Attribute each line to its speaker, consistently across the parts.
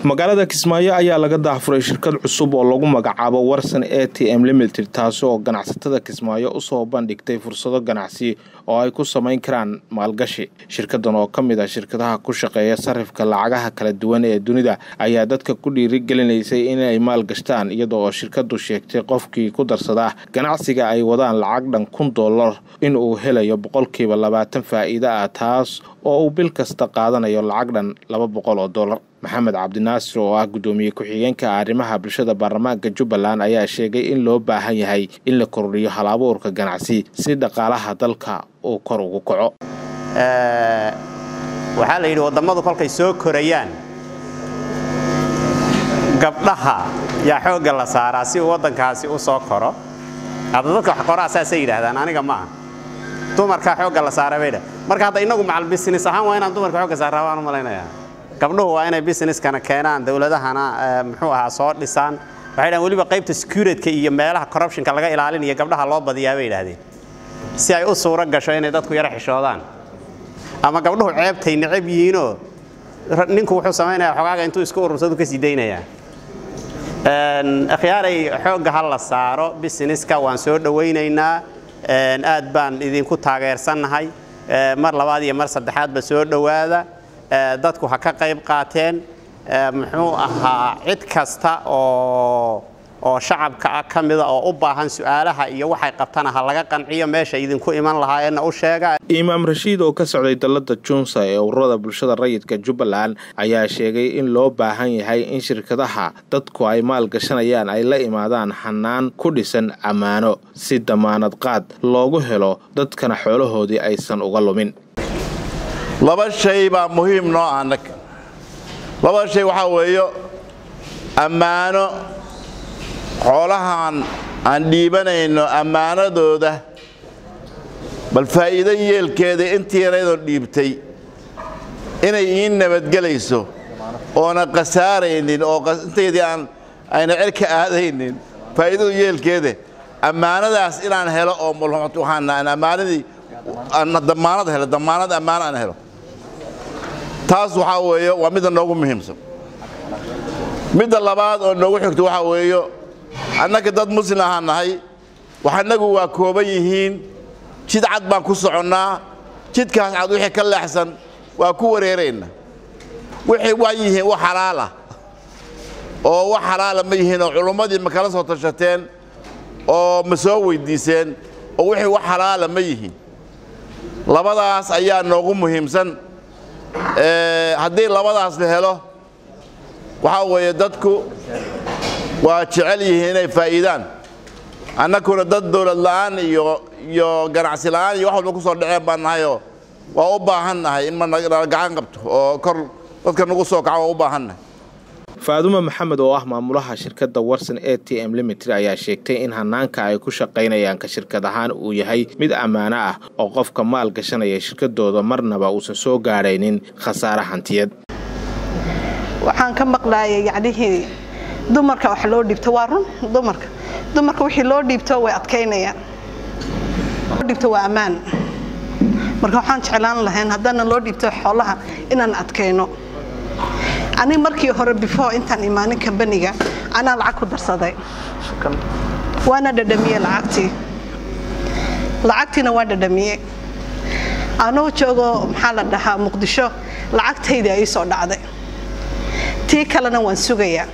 Speaker 1: magaalada kismaayo ayaa laga daafuray shirkad cusub oo lagu magacaabo warsan a t m limited taasi oo ganacsatada kismaayo usoo bandhigtay fursado ganacsi oo ay ku samayn karaan maalgashi shirkadan oo ka mid ah shirkadaha ku shaqeeya sarifka lacagaha kala duwan ee dunida ayaa dadka ku dhiirigelinaysay inay maalgashtaan iyada oo shirkadu sheegtay qofkii ku darsadaa ganacsiga ay wadaan lacag dhan kun dollar in uu helayo boqolkiiba labaatan faa'iida ah taas oo uu bil kasta qaadanayo lacag dhan laba boqol oo dollar maxamed cabdinaasir oo ah guddoomiye ku-xigeenka arrimaha bulshada baarlamaanka jubbaland ayaa sheegay in loo baahan yahay in la kordhiyo hal abuurka ganacsi si dhaqaalaha dalka uu kor ugu kaco
Speaker 2: waxaa la yidhi wadammadu kolkay soo korayaan gabdhaha yaa xoogga la saaraa si uu waddankaasi u soo koro hadda dadka wax qoraa saasay yidhaahdaan aniga ma ah dumarkaa xoogga la saara bay dhah marka hadda innagu macal business ahaan waa inaan dumarka xoogga saaraa waan u malaynayaa gabdhuhu waa inay businesskana keenaan dowladahana muxuu ahaa soo dhisaan waxay dhahan weliba qaybta securitydka iyo meelaha corruptionka laga ilaalinayo gabdhaha loo badiyaa bay yidhahdeen si ay u suuro gasho inay dadku yaro xishoodaan ama gabdhuhu ceebtay necab yihiinoo ninku wuxuu samaynayaa xogaaga intuu isku urursadu ka sii daynayaa akhyaaray xoogga ha la saaro businesska waan soo dhowaynaynaa aad baan idinku taageersannahay mar labaad iyo mar saddexaadba soo dhowaada dadku ha ka qayb qaateen muxuu ahaa cid kasta oo oo shacabka ah ka mida oo u baahan su'aalaha iyo waxay qabtana ha laga qanciyo meesha idinku iman lahaayeenna u sheega
Speaker 1: imaam rashiid oo ka socday dalladda junsa ee ururada bulshada rayidka jubbaland ayaa sheegay in loo baahan yahay in shirkadaha dadku ay maalgashanayaan ay la imaadaan xanaan ku dhisan ammaano si damaanad qaad loogu helo dadkana xoolahoodii aysan uga lumin
Speaker 3: laba shay baa muhiim noo ah annaga labada shay waxaa weeyo ammaano xoolahan aan dhiibanayno ammaanadooda bal faa'iido yeelkeeda intii yaraydoo dhiibtay inay ii nabadgelayso oona khasaaraynin oo intaydii aan ayna cer ka aadaynin faa'iidadu yeelkeeda ammaanadaas inaan helo oo waxaan ammaanadii damaanad helo damaanad ammaano aan helo taas waxaa weeye waa midda noogu muhiimsan midda labaad oo noogu xigto waxaa weeyo annaga dad muslim ahaan nahay waxanagu waa kooban yihiin jid cad baan ku soconnaa jidkaas cad wixii ka leexsan waa ku wareerayna wixii waa yihiin wax xalaalah oo wax xalaala ma yihiin oo culummadii ma kala soo tashateen oo ma soo weyddiiseen oo wixii wax xalaala ma yihiin labadaas ayaa noogu muhiimsan haddii labadaas la helo waxaa weeye dadku waa jecel yihiin inay faa'iidaan annakuna dad dawlad la'aan iyo iyo ganacsi la'aan iyo wax walba ku soo dhaceen baan nahayoo waa u baahan nahay in ma nala gacan qabto oo kor dadka nagu soo kaco waa u baahan nahay
Speaker 1: faadumo maxamed oo ah maamulaha shirkadda warson a t m limited ayaa sheegtay in hanaanka ay ku shaqaynayaan ka shirkad ahaan uu yahay mid ammaano ah oo qofka maal gashanaya shirkadooda marnaba uusan soo gaadhaynin khasaare hantiyad
Speaker 4: waxaan ka maqlaayay yacnihii dumarka wax loo dhiibto waa run dumarka dumarka wixii loo dhiibto way adkaynayaan loo dhiibto waa ammaan marka waxaan jeclaan lahayn haddana loo dhiibto xoolaha inaan adkayno ani markii hore before intaan imaanin kambaniga anaa lacag ku darsaday waana dhadhamiyey lacagtii lacagtiina waa dhadhamiyey anuu joogo maxaa la dhahaa muqdisho lacagtaydii ay soo dhacday tii kalena waan sugayaa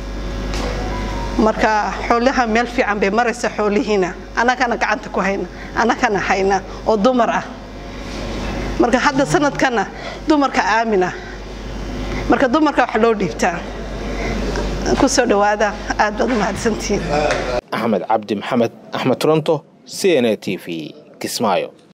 Speaker 4: marka xoolaha meel fiican bay maraysa xoolihiina annagana gacanta ku hayna annagana hayna oo dumar ah marka hadda sanadkana dumarka aamin ah marka dumarka wax loo dhiibtaa ku soo dhowaada aad baad u mahadsantihiin
Speaker 1: axmed cabdi maxamed axmed toronto c n a t v kismaayo